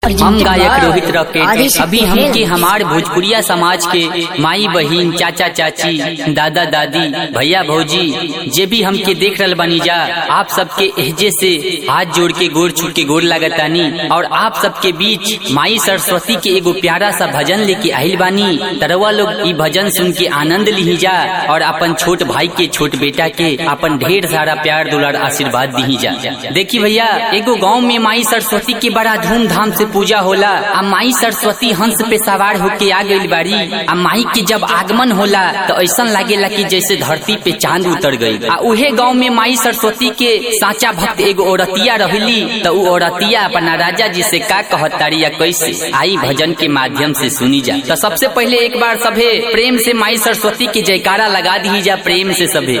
हम गायक रोहित रॉकेट अभी हमके हमार भोजपुरिया समाज के माई बहिन चाचा चाची दादा दादी भैया भौजी जे भी हमके देख रहल बानी जा आप सबके एहजे से हाथ जोड़ के गोड़ छू के गोड़ लागतानी और आप सबके बीच माई सरस्वती के एगो प्यारा सा भजन लेके आइल बानी तरवा लोग ई भजन सुन के आनंद ली जा और अपन छोट भाई के छोट बेटा के अपन ढेर सारा प्यार दुलार आशीर्वाद दी जा देखी भैया एगो गांव में माई सरस्वती के बड़ा धूमधाम से पूजा होला आ माई सरस्वती हंस पे सवार होके आ गई बारी आ माई के जब आगमन होला तो ऐसा लागेला कि जैसे धरती पे चांद उतर गई आ उहे गांव में माई सरस्वती के साचा भक्त एगो औरतिया रहली तो उ औरतिया अपना राजा जी से का कहतारी या कैसे आई भजन के माध्यम से सुनी जा तो सबसे पहले एक बार सभे प्रेम से माई सरस्वती के जयकारा लगा दी जा प्रेम से सभे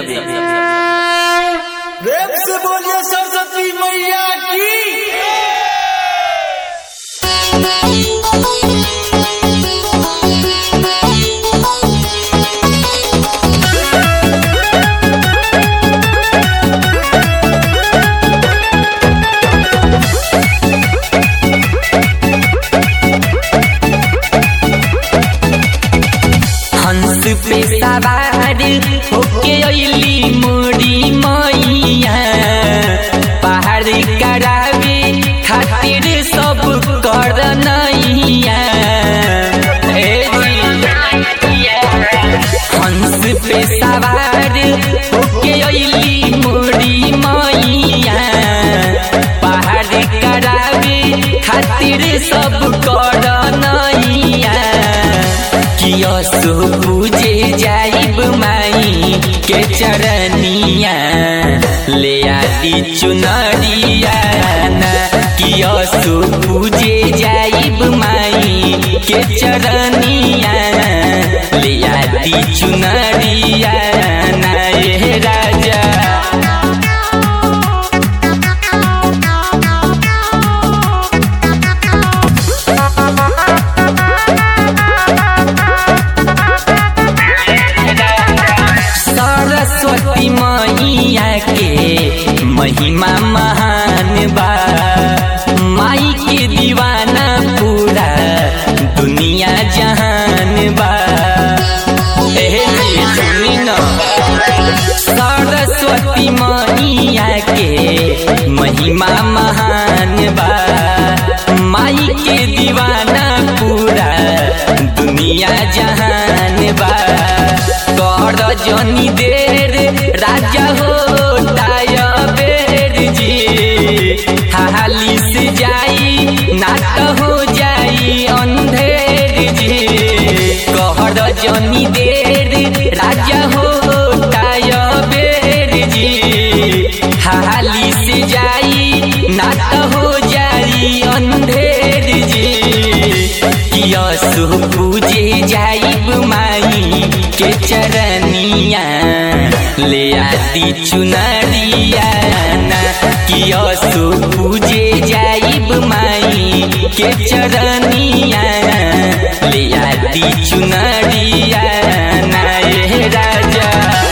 प्रेम से बोलिए सरस्वती मैया की हंस पे सवार होके अइली मोरी मैया पहाड़ करावे खातिर सब कर नैया ए जी। हंस पे सवार होके अइली मोरी मैया पहाड़ करावे खातिर सब कर नैया किया सो पूजे जाइब माई के चरनिया ले आदि चुनरिया ना किया सो पूजे जाइब माई के चरनिया ले आदि चुनरिया ना ये राजा सरस्वती मैया के महिमा महान बा माई के दीवाना पूरा दुनिया जहान बा एहे जी सुनी न सरस्वती मैया के महिमा महान बा माई के दीवाना पूरा दुनिया जहान बा कर जनी देर राजा हो बेर जी हाली से जाई नाट हो जाई अंधेर जी कहर जनी देर राजा हो बेर जी हाली से जाई नाट हो जाई अंधेर जी किया सो पूजे जाइब माई के चरनिया ले आदि चुनरिया ना किया सो पूजे जाइब माई के चरनिया ले आदि चुनरिया ना ये राजा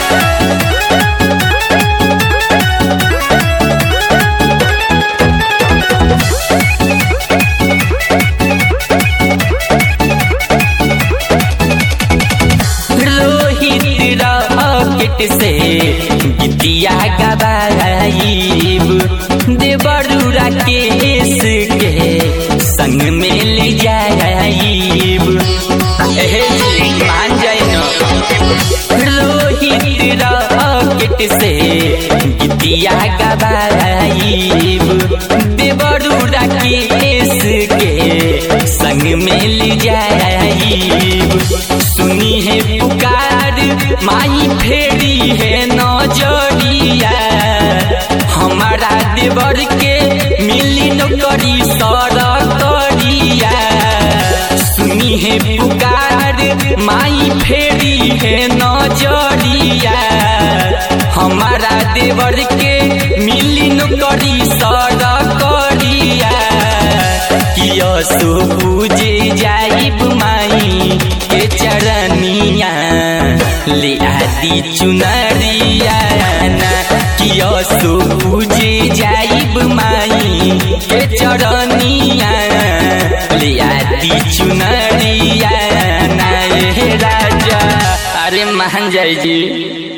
रोहित रॉकेट से गीतिया गवाइब देवरुरा केस के संग में ले जाइब एहे जी, मान जाए न रोहित रॉकेट से गीतिया गवाइब देवरुरा केस के संग में ले जाइब सुनी है पुकार माई फेरी है नजरिया हमारा देवर के मिली नौकरी सरकरिया सुनी है पुकार माई फेरी है नजरिया हमारा देवर के मिली नौकरी सरकरिया किया सो पूजे जाइब माई के चरनिया ले आदि चुनरिया ना किया सो पूजे जाइब माई के चरनिया लियाती चुनरिया नए राजा अरे मान जाई जी